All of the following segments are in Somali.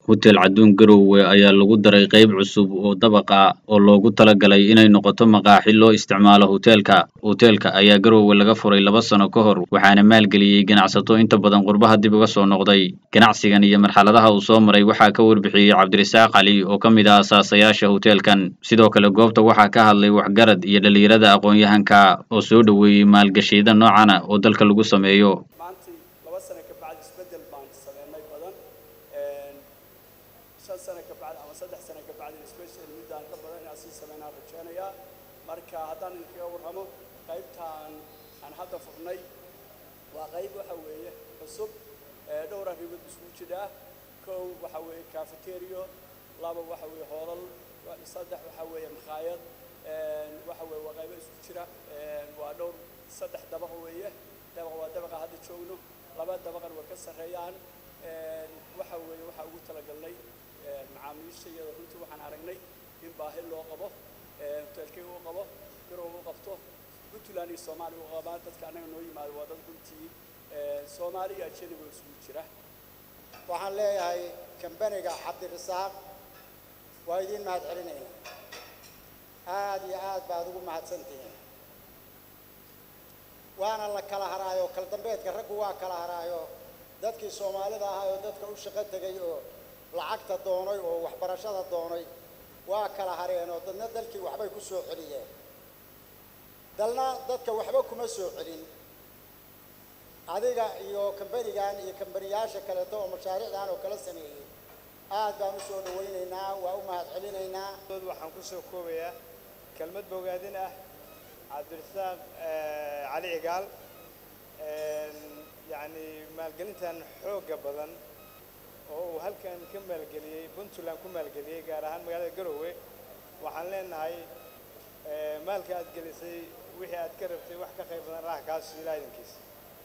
Hotel Caduun Garowe ayaa lagu daray qayb cusub oo dabaq ah oo loogu talagalay inay noqoto maqaaxi loo isticmaalo hoteelka. Hoteelka ayaa Garowe laga furay laba sano ka hor, waxaana maalgeliyey ganacsato inta badan qurbaha dib uga soo noqday. Ganacsigan iyo marxaladaha uu soo maray waxaa ka warbixiyey Cabdirasaaq Cali oo ka mid ah aasaasayaasha hoteelkan. Sidoo kale goobta waxaa ka hadlay waxgarad iyo dhalinyarada aqoon-yahanka oo soo dhoweeyey maalgashiyada noocan ah oo dalka lagu sameeyo. maantii laba sano ka bacdi isbeddel baan sameynay badan shan sano ka bacdi ama saddex sano ka bacdi special middaan ka badan inaan sii sameynaan rajeynayaa marka haddaan idinkaga warramo qaybtaan aan hadda furnay waa qayb waxa weeye cusub ee dhowr arrimood isugu jira kow waxa weeye cafeterio laba waxa weeye hoolal saddex waxa weeye makhaayad waxa weeye waa qaybo isku jira waa dhowr saddex dabaq weeye dabaq waa dabaqa hadda joogno laba dabaqan way ka sarreeyaan waxa weeye waxaa ugu talagalnay macaamiisha iyada runtii waxaan aragnay in baahi loo qabo hoteelkay u qabo garow u qabto puntland iyo soomaaliya u qabaan dadka annaga noo yimaado waa dad runtii soomaali iyo ajaniba isugu jira waxaan leeyahay kambaniga cabdirasaaq waa idiin mahad celinayna aad iyo aad baad ugu mahadsantihiin waana la kala haraayo kal dambeedka raggu waa kala haraayo dadkii soomaalida ahaa oo dadka u shaqo tegay oo lacagta doonay oo waxbarashada doonay waa kala hareen oo dadna dalkii waxbay ku soo celiyeen dalna dadka waxba kuma soo celin adiga iyo kambanigan iyo kambaniyaasha kaleeto oo mashaariicdan oo kala sameeyey aad baan u soo dhawaynaynaa waa u mahad celinaynaa waxaan ku soo koobayaa kelmad bogaadin ah cabdirasaaq cali cigaal yacni maalgelintan xoogga badan oo uu halkan ka maalgeliyey puntland ku maalgeliyey gaar ahaan magaalada garowe waxaan leenahay maalka aad gelisay wixii aad ka rabtay wax ka qayb badan raax kaas ilaa idinkiisa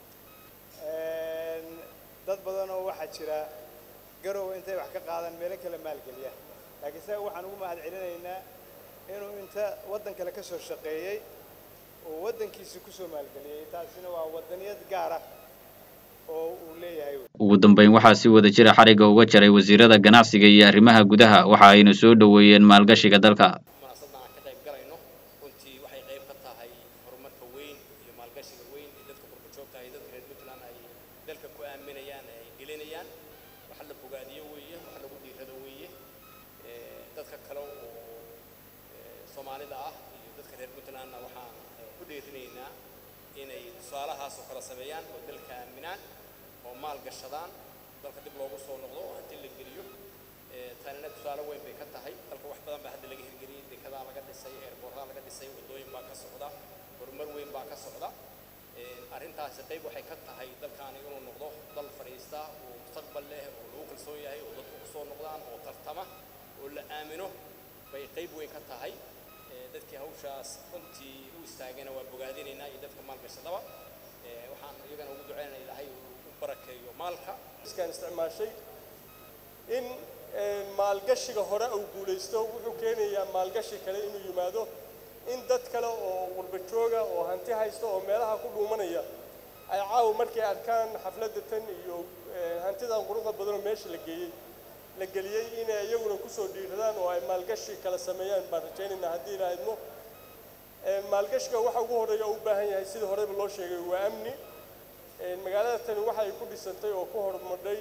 dad badan oo waxaa jira garowe intay wax ka qaadaan meelo kale maalgeliya laakiin isaga waxaan ugu mahad celinaynaa inuu inta waddan kale ka soo shaqeeyey oo waddankiisa ku soo maalgeliyey taasina waa waddaniyad gaar ah oo uu leeyahay ugu dambeyn waxaa si wada jira xarigga uga jaray wasiirada ganacsiga iyo arrimaha gudaha waxa ayna soo dhoweeyeen maalgashiga dalka munaasabadan aan ka qayb galayno runtii waxay qayb ka tahay horumarka weyn iyo maalgashiga weyn ee dadka qurba joogta iyo dadka reer puntland ay dalka ku aaminayaan ay gelinayaan wax la bogaadiyo weeye wax lagu dhiirado weeye dadka kale oo soomaalida ah iyo dadka reer puntlandna waxaan ku dhiirinaynaa inay tusaalahaas oo kala sameeyaan oo dalka aaminaan oo maal gashadaan dalka dib loogu soo noqdo oo hanti la geliyo tanina tusaale weyn bay ka tahay dalka wax badan baa hadda laga hirgeliyey dekedaa laga dhisay eerboordaa laga dhisay waddooyin baa ka socda horumar weyn baa ka socda arrintaasi qayb waxay ka tahay dalkaani inuu noqdo dal fadhiista oo mustaqbal leh oo lagu kalsoon yahay oo dadku ku soo noqdaan oo tartama oo la aamino bay qayb weyn ka tahay dadkii hawshaas runtii u istaagana waa bogaadinaynaa iyo dadka maalgashadaba waxaan iyagana ugu ducaynaya ilaahay u barakeeyo maalka iskaan isticmaashay in maalgashiga hore uu guulaysto wuxuu keenayaa maalgashi kale inuu yimaado in dad kale oo qurba jooga oo hanti haysta oo meelaha ku dhuumanaya ay caawa markay arkaan xafladda tan iyo hantidan quruxda badanoo meesha la geeyey la geliyey inay iyaguna kusoo dhiiradaan oo ay maalgashi kala sameeyaan baan rajaynaynaa haddii ilaa idmo maalgashiga waxa ugu horreeya u baahan yahay sidii horeyba loo sheegay waa amni magaalada tani waxay ku dhisantay oo ku horumadhay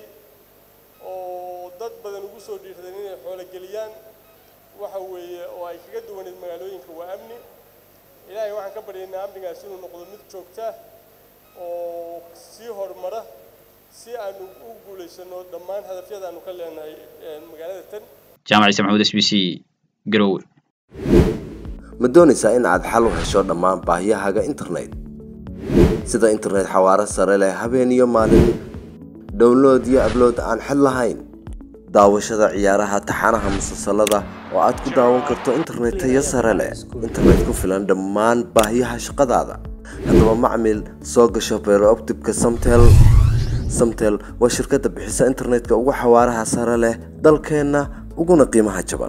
oo dad badan ugu soo dhiiradeen inay xoolo geliyaan waxa weeye oo ay kaga duwaneed magaalooyinka waa amni ilaahay waxaan ka baryaynaa amnigaas inuu noqdo mid joogta oo sii horumara si aanu u guulaysano dhammaan hadafyada aanu ka leenahay magaalada tan jaamac ciise maxamuud s b c garowe ma doonaysaa in aad xal u hesho dhammaan baahiyahaaga internet sida internet xawaaro sare leh habeen iyo maalin download iyo ablood aan xid lahayn daawashada ciyaaraha taxanaha musalsalada oo aad ku daawan karto internet tayo sare leh internet ku filan dhammaan baahiyaha shaqadaada haddaba macmil soo gasho beerooptibka samtel samtel waa shirkadda bixisa internetka ugu xawaaraha sare leh dalkeenna uguna qiimaha jaban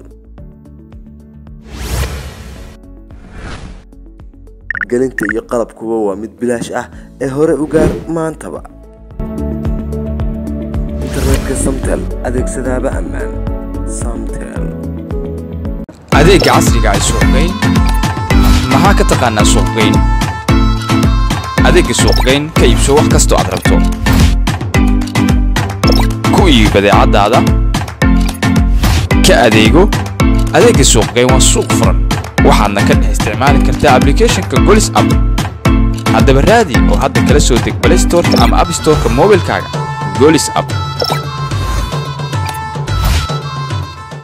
gelinta iyo qalabkuba waa mid bilaash ah ee hore u gaar maantaba internetka samtel adeegsadaaba ammaan samtel adeegga casriga ee suuqgeyn maxaa ka taqaanaa suuqgeyn adeegga suuqgeyn ka iibso wax kastoo aad rabto ku iibi badeecadaada ka adeego adeegga suuqgeyn waa suuq furan waxaadna ka dhex isticmaali kartaa ablicathonka golis app haddaba raadi oo hadda kala soo deg play storeka ama app storeka moobilkaaga golis app